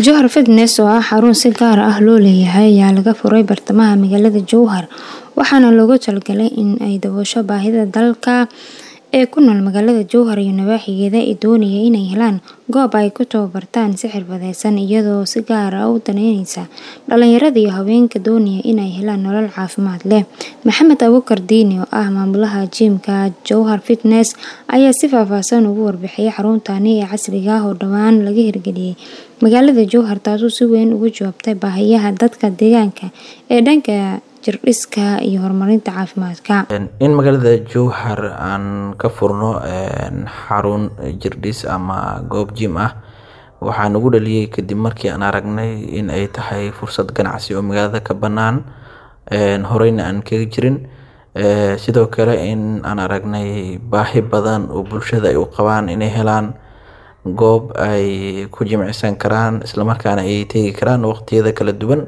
Jowhar Fitness oo ah xarun si gaar ah loo leeyahay ayaa laga furay bartamaha magaalada Jowhar waxaana loogu talagalay in ay daboosho baahida dadka ee ku nool magaalada Jowhar iyo nawaaxigeeda ee doonaya inay helaan goob ay ku tababartaan si xirfadeysan iyadoo si gaar ah u daneyneysa dhalinyarada iyo haweenka doonaya inay helaan nolol caafimaad leh. Maxamed Abuukar Diini oo ah maamulaha jiimka Jowhar Fitness ayaa si faahfaahsan uga warbixiyay xaruntani ee casriga ah oo dhowaan laga hirgeliyay magaalada Jowhar taasoo si weyn uga jawaabtay baahiyaha dadka deegaanka ee dhanka jirdhiska iyo horumarinta caafimaadka. in magaalada Jowhar aan ka furno xarun jirdhis ama goob gym ah waxaa nagu dhaliyay kadib markii aan aragnay in ay tahay fursad ganacsi oo magaalada ka banaan horeyna aan kaga jirin sidoo kale in aan aragnay baahi badan oo bulshada ay u qabaan inay helaan goob ay ku jimicsan karaan isla markaana ay tegi karaan waqtiyada kala duwan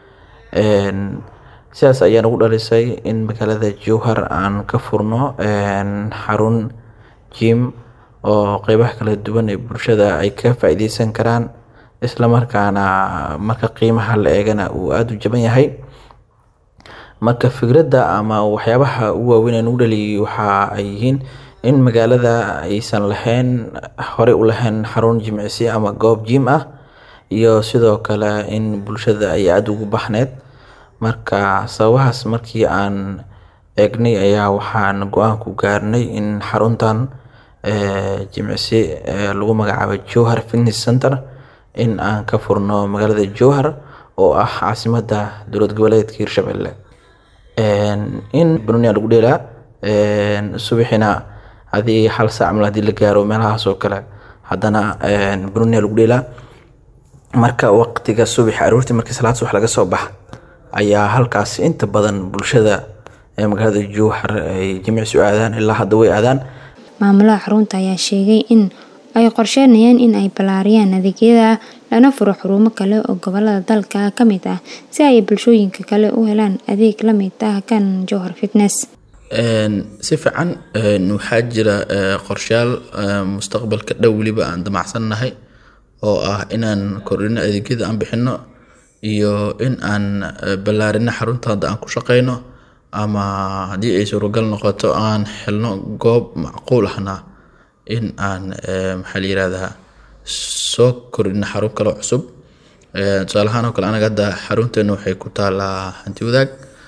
sidaas ayaa nagu dhalisay in magaalada Jowhar aan ka furno xarun gym oo qeybaha kala duwan ee bulshada ay ka faa'iideysan karaan isla markaana marka qiimaha la eegana uu aada u jaban yahay marka fikradda ama waxyaabaha ugu waaweyn ee nagu dhaliyay waxa ay yihiin in magaalada aysan lahayn horey u lahayn xarun jimicsi ama goob gym ah iyo sidoo kale in bulshada ay aada ugu baxneed marka sababahaas markii aan eegnay ayaa waxaan go-aan ku gaarnay in xaruntan jimicsi lagu magacaabo Jowhar Fitness Center in aan ka furno magaalada Jowhar oo ah caasimadda dowlad goboleedka Hirshabelle in banooni lagu dheelaa subaxina hadii hal saac mal hadii la gaaro meelahaas oo kale haddana banooni lagu dheelaa marka waqtiga subax aroortii markii salaad subax laga soo baxa ayaa halkaas inta badan bulshada ee magaalada Jowhar ay jimicsi u aadaan ilaa hadda way aadaan maamulaha xarunta ayaa sheegay in ay qorsheynayaan in ay ballaariyaan adeegyada lana furo xarumo kale oo gobolada dalka ka mid ah si ay bulshooyinka kale u helaan adeeg la mid ah kan Jowhar Fitness si fiican waxaa jira qorshayaal mustaqbalka dhow weliba aan damacsannahay oo ah inaan kordhino adeegyada aan bixino iyo in aan ballaarino xarunta hadda aan ku shaqeyno ama haddii ay suuragal noqoto aan helno goob macquul ahna in aan maxaa la yirahdaa soo kordhino xarun kale cusub tusaale ahaan oo kale anaga hadda xarunteena waxay ku taalaa hanti wadaag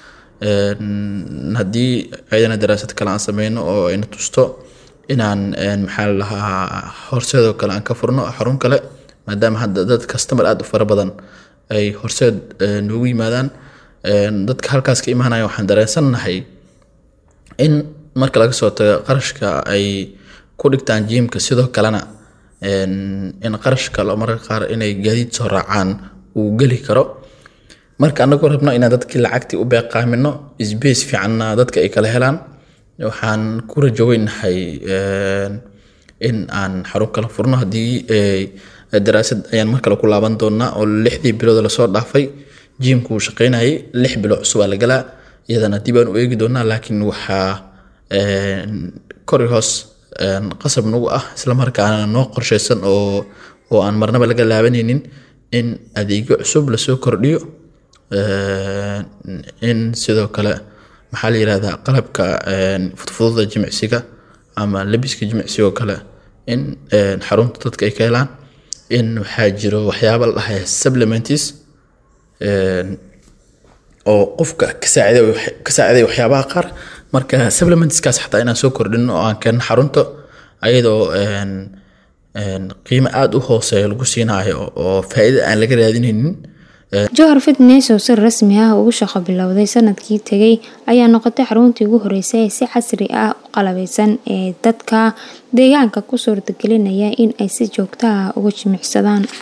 haddii ayadana daraasad kale aan sameyno oo ayna tusto inaan maxaa la lahaa horseedoo kale aan ka furno xarun kale maadaama hadda dad customer aada u fara badan ay horseed noogu yimaadaan dadka halkaas ka imaanaya waxaan dareensannahay in marka laga soo tago qarashka ay ku dhigtaan jiimka sidoo kalena in qarash kale mararka qaar inay gaadiid soo raacaan uu geli karo marka anagoo rabno inaan dadkii lacagtii u beeqaamino sbace fiicanna dadka ay kala helaan waxaan ku rajoweynahay in aan xarun kala furno haddii daraasad ayaan mar kale ku laaban doonaa oo lixdii bilood lasoo dhaafay jiimku uu shaqeynayay lix bilo cusubaa la galaa iyadana dib aan u eegi doonaa laakiin waxaa kori hoos qasab nagu ah isla markaana noo qorsheysan oo oo aan marnaba laga laabanaynin in adeegyo cusub lasoo kordhiyo in sidoo kale maxaa la yirahdaa qalabka fudfududa jimicsiga ama labiska jimicsiga oo kale in xarunta dadka ay ka helaan in waxaa jiro waxyaaba la dhahay supplements oo qofka ka saaciday waxyaabaha qaar marka supplementskaas xataa inaan soo kordhino oo aan keenno xarunta ayadoo qiimo aada u hooseeya lagu siinayo oo faa'iida aan laga raadinaynin Jowhar Fitness oo si rasmi ah ugu shaqo bilowday sanadkii tagay ayaa noqotay xaruntii ugu horeysay ee si casri ah u qalabeysan ee dadka deegaanka ku suurtagelinaya in ay si joogto ah uga jimicsadaan